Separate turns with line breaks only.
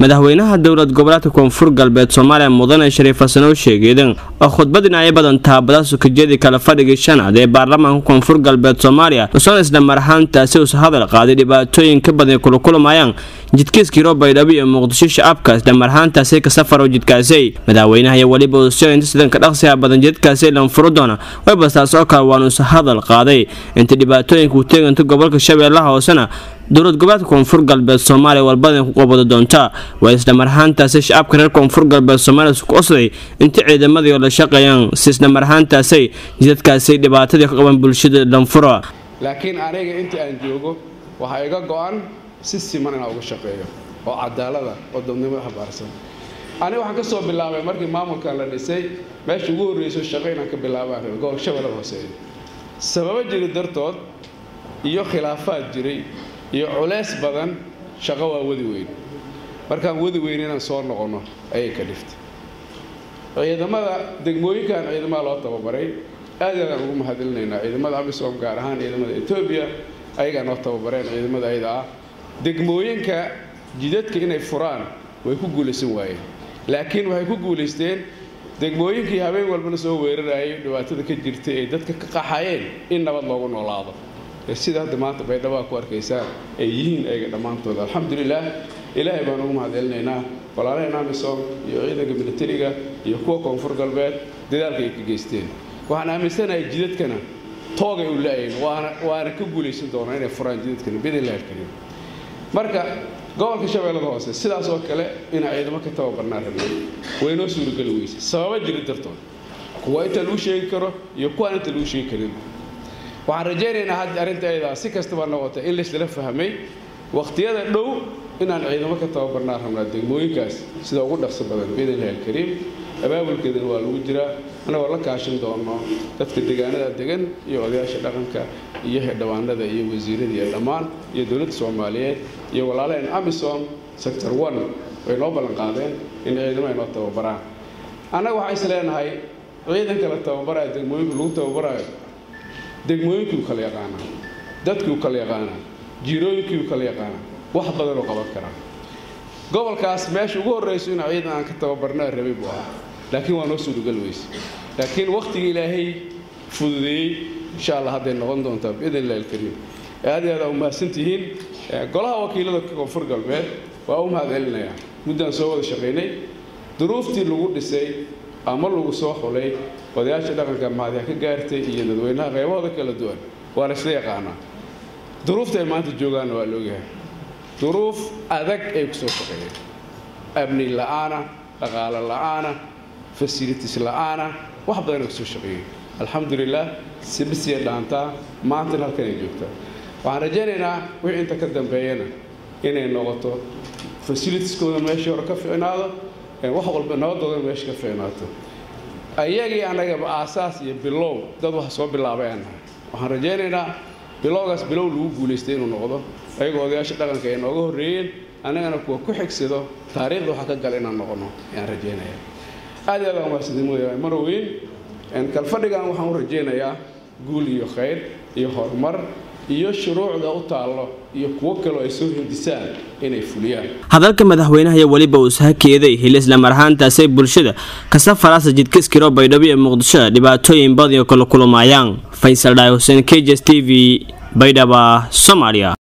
madaxweynaha dowlad goboleedka koonfur galbeed soomaaliya mudane shariif xasan oo sheegeedan oo khudbad dhinacyo badan taabada sukajyadii kala fadhigii shanaad ee baarlamaanka koonfur galbeed soomaaliya usoon isla mar ahaantaasi usa hadal qaaday dhibaatooyin ka badan kula kulmayaan jidkiiskii robaydhabo iyo muqdisho shacabka isla mar ahaantaasi ka safaro jidkaasi madaxweynaha iyo weliba usoo inta sidanka dhaqsiga badan jidkaasi lanfuro doona waybastaas oo kale waanuusa hadal qaaday inta dhibaatooyinka u teeganta gobolka shabeellaha hoosena dowlad goboleedka koonfur galbeed soomaaliya walbadan ku qabado doonta waa isla mar ahaantaasi shacabka reer koonfur galbeed soomaaliya isku osday inta ciidamadii oo la shaqeeyaan si isla mar ahaantaasi jidadkaasi dhibaatadii ka qaban bulshada lanfuro
laakiin aniga intii aan joogo waxaa iga go-an si siman inaan uga shaqeeyo oo cadaalada oo dadnimo habaarsan aniga waxaan ka soo bilaabay markii maamulkan la dhisay meesha ugu horreyso shaqo inaan ka bilaabaan rabay gobolka shabeellada hooseeya sababo jiri dartood iyo khilaafaad jiray iyo culeys badan shaqo waa wadi weyn markaan wadi weyn inaan soo noqonno ayay ka dhiftay ciidamada degmooyinkan ciidamada loo tababaray aad aadaan ugu mahadilinaynaa ciidamada amisom gaar ahaan ciidamada etoobiya ayagaa noo tababareen ciidamada ayada ah degmooyinka jidadka inay furaan way ku guulaysan waayeen laakiin waxay ku guulaysteen degmooyinkii habeen walbana soo weerarayay dhibaatada ka jirtay ay dadka ka qaxayeen in nabad loogu noolaado sida hadda maanta baydhabo ku arkaysaan ay yihiin ayaga dhammaantood alxamdulilah ilaahay baan ugu mahadcelinaynaa walaalaheen amisom iyo ciidanka militariga iyo kuwa koonfur galbeed dadaalka ay ka geysteen waxaan aaminsanahay jidadkana toogay u la-ayn waana ka guulaysan doonaa inay furaan jidadkana bidinlah alkariim marka gobolka shabeellada hoose sidaas oo kale inaan ciidamo ka tababarnaa rabnay waynoo suurageli weyse sababa jiri dartood kuwa inta lagu sheegi karo iyo kuwaan inta lagu sheegi karin waxaan rajaynaynaa hadda arrinta ayadaa si kastaba noqota in laysla fahmay wakhtiyada dhow inaan ciidamo ka tababarnaa rabnaa degmooyinkaas sida ugu dhaqso badan biidnillahi alkariim abaabulkeedana waa lagu jiraa annagoo la kaashin doono dadka deegaanada degan iyo odayaasha dhaqanka iyo xildhibaanada iyo wasiirada iyo dhammaan iyo dowladda soomaaliyeed iyo walaalaheen amisom sector one way noo ballan qaadeen in ciidamo ay noo tababaraan annaga waxaan is leenahay ciidanka la tababaraayo degmooyinka lagu tababaraayo degmooyinkii u kala yaqaanaa dadkii u kala yaqaanaa jiirooyinkii u kala yaqaanaa wax badan oo qaban karaa gobolkaas meesha ugu horrayso inaa ciidan aan ka tababarnaa rabay buu ahaa laakiin waa noo suuragal weyse laakiin wakhtiga ilaahay fududeeyey insha allah hadday noqon doontaa biidn illahi alkariim aad iyo aad aa u mahadsantihiin golaha wakiilada koonfur galbeed waa u mahad celinayaa muddaan soo wada shaqaynay duruuftii lagu dhisay ama lagu soo xulay odayaasha dhaqanka mahadyaa ka gaartay iyo dadweynaha qaybahooda kala duwan waa la isla yaqaanaa duruufta ay maanta joogaanna waa laogyahay duruuf adag ay ku soo shaqeeyeen amni la'aana dhaqaalo la'aana fasilitis la'aana wax badan ay kusoo shaqeeyeen alxamdulilah sibisiya dhaantaa maantana halkan ay joogtaa waxaan rajaynaynaa wixii inta ka dambeeyana inay noqoto fasilitiskooda meeshii hore ka ficnaado wax walba nabadooda meesha ka ficnaato ayagii annagaba aasaas iyo bilow dad wax soo bilaabay aan nahay waxaan rajaynaynaa bilowgaas bilow lagu guulaystay inuu noqdo ayagoo odayaasha dhaqanka ay nooga horreeyeen annagana kuwa ku xigsado taariikhda waxa ka gala inaan noqono ayaan rajaynaya aad iyo aad aan mahadsantin mooyahay maroweyn kalfadhigan waxaan u rajaynayaa guul iyo khayr iyo horumar iyo shuruucda u taallo iyo kuwo kaloo ay soo hindisaan inay fuliyaan
hadalka madaxweynaha iyo weliba uu sahakeeday hil isla mar ahaantaasay bulshada kasafaraasa jidkiskiro baydhabo iyo muqdisho dhibaatooyin badan oo kala kulumayaan faysal dhaay xuseen k j s t v baydhaba soomaaliya